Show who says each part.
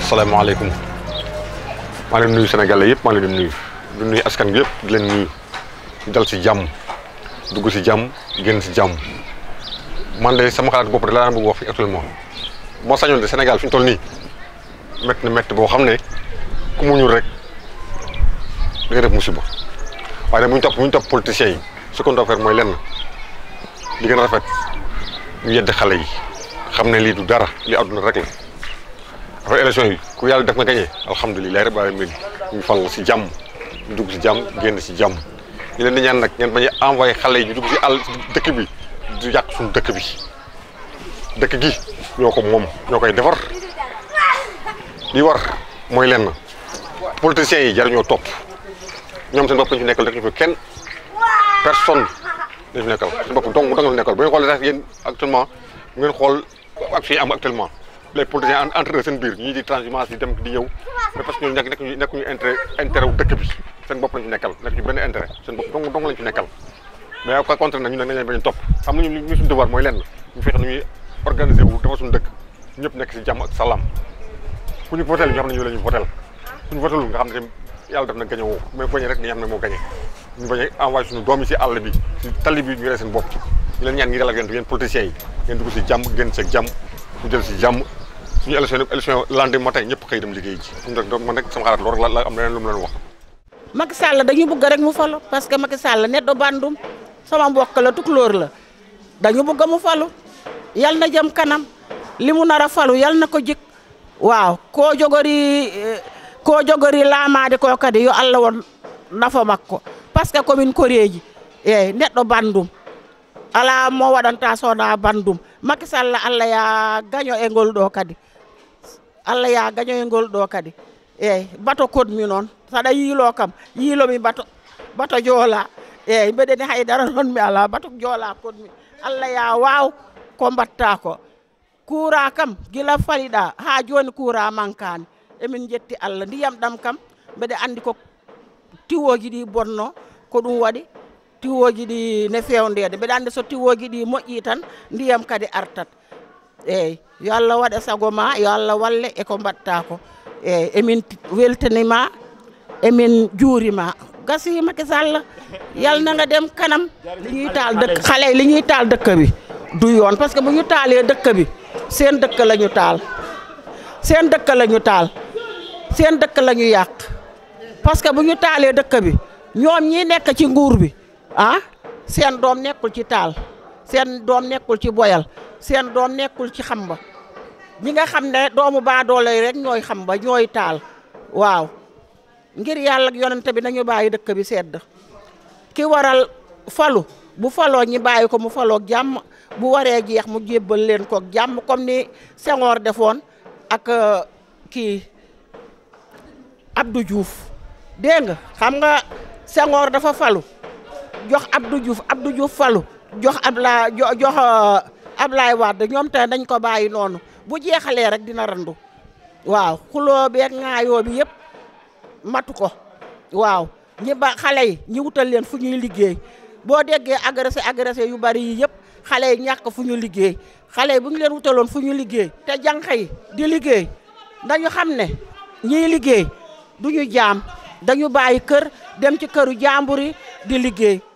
Speaker 1: asalaamaaleykum maa leen nuyu Sénégalais yëpp maa leen di nuyu di nuyu askan bi yëpp di leen nuyu ñu dal si jàmm dugg si jàmm génn si jàmm man de sama xalaat bopp de laa bëgg wax fi actuellement moo sañoon de Sénégal fi ñu toll nii métti na métti boo xam ne ku muñul rek da nga def musiba waaye nag bu ñu topp bu ñu topp politiciens yi ce qu'on doit faire mooy lenn li gën a rafet ñu yedd xale yi xam ne lii du dara li àdduna rek la après élection yi ku yàlla def nga gagné alhamdulilah rabbil alamin ñu fal si jàmm ñu dugg si jàmm génn si jàmm ñu leen di ñaan nag ngeen bañ a envoyé xale yi ñu dugg si àll dëkk bi du yàq suñu dëkk bi dëkk gi ñoo ko moom ñoo koy defar li war mooy lenn politiciens yi jar ñoo topp ñoom seen bopp lañu fi nekkal rek ñu fi kenn personne dañu fi nekkal seen bopp dong dong la nekkal bu ñu xoolee sax yéen actuellement ngeen xool ak fii am actuellement les politiciens entre seen biir ñii di transhumance di dem di ñëw mais parce que ñooñu nekk nekkuñu nekkuñu intérêt intérêt wu dëkk bi seen bopp lañu fi nekkal nekk ñu benn intérêt seen bopp dong dong lañu fi nekkal mais au contraire nag ñu ne nañ leen bañ a topp xam nañu ñu suñu devoir mooy lenn ñu fexe nu ñuy organiser wu dafa suñu dëkk ñëpp nekk si jàmm ak salaam ku ñu votel ñu xam ne ñu la ñu votel ku ñu votelul nga xam ne yàlla def na gañe woo mais bañe rek ni xam ne moo gañe ñu bañ a envoyé suñu doom yi si àll bi si tali bi ñu ree seen bopp ñu leen ñaan ngi dal ak yéen yéen politiciens yi ngeen dugg si jàmm génn seeg jàmm ñu jël si jàmm suñu élection élection lendemain matin ñëpp xëy dem liggéey ji am rek man rek sama xalaat loolu rek la am leneen lu mu leen wax
Speaker 2: Macky Sall dañu bëgg rek mu falu parce que Macky Sall net do bandum sama mbokk la tukulóor la dañu bëgg mu falu yal na jëm kanam li mu nar a falu yal na ko jik waaw ko jogori ko jogori laamaade ko kadi yo Allah won nafa makko par ce que commune koreji eyyi neɗɗo bandum ala mo waɗanta sowona bandum Macky Sall Allah ya gaño e ngol ɗo kadi Allah ya gaño e ngol ɗo kadi eyyi bato kodmi noon saɗa yiilo kam yiilomi bato bato joola eyyi mbeɗeni haydara noon mi ala bato joola kodmi Allah ya waw ko mbatta ko kuura kam gila faliɗa ha joni kuura mankani emin jetti Allah ndiyam ɗam kam mbeɗa andi ko tiwoji ɗi bonno ko ɗum waɗi tiwoji ɗi ne fewndede mbeɗa andi so tiwoji ɗi moƴƴi tan ndiyam kadi artat eyyi yo Allah waɗa saago ma yo Allah walle eko mbatta ko eyyi emin weltanima emin juurima gasi Macky Sall yal na nga dem kanam li ñuy taal dëkk xale yi li ñuy taal dëkk bi du yoon parce que bu ñu taalee dëkk bi seen dëkk la ñu taal seen dëkk la ñu taal seen dëkk la ñu yàq parce que bu ñu taalee dëkk bi ñoom ñi nekk ci nguur bi ah seen doom nekkul ci taal seen doom nekkul ci boyal seen doom nekkul ci xamba ñi nga xam ne doomu baadoolo yi rek ñooy xamba ñooy taal waaw ngir yàlla ak yonente bi nañu bàyyi dëkk bi sedd ki waral falu bu faloo ñi bàyyi ko mu faloog jàmm bu waree jeex mu jébbal leen koog jàmm comme ni Senghor defoon ak kii Abdou Diouf dégg nga xam nga Senghor dafa falu jox Abdou Diouf Abdou Diouf falu jox Abla jox Ablaye Wade ñoom te dañ ko bàyyi noonu bu jeexalee rek dina randu waaw xuloo beeg ŋaayoo bi yëpp matu ko waaw ñi ba xale yi ñi wutal leen fu ñuy liggéey boo déggee agressé agressé yu bari yi yëpp xale yi ñàkk fu ñu liggéey xale yi bu ñu leen wutaloon fu ñu liggéey te jànq yi di liggéey dañu xam ne ñiy liggéey du ñu jaam dañu bàyyi kër dem ci këru jàmbur yi di liggéey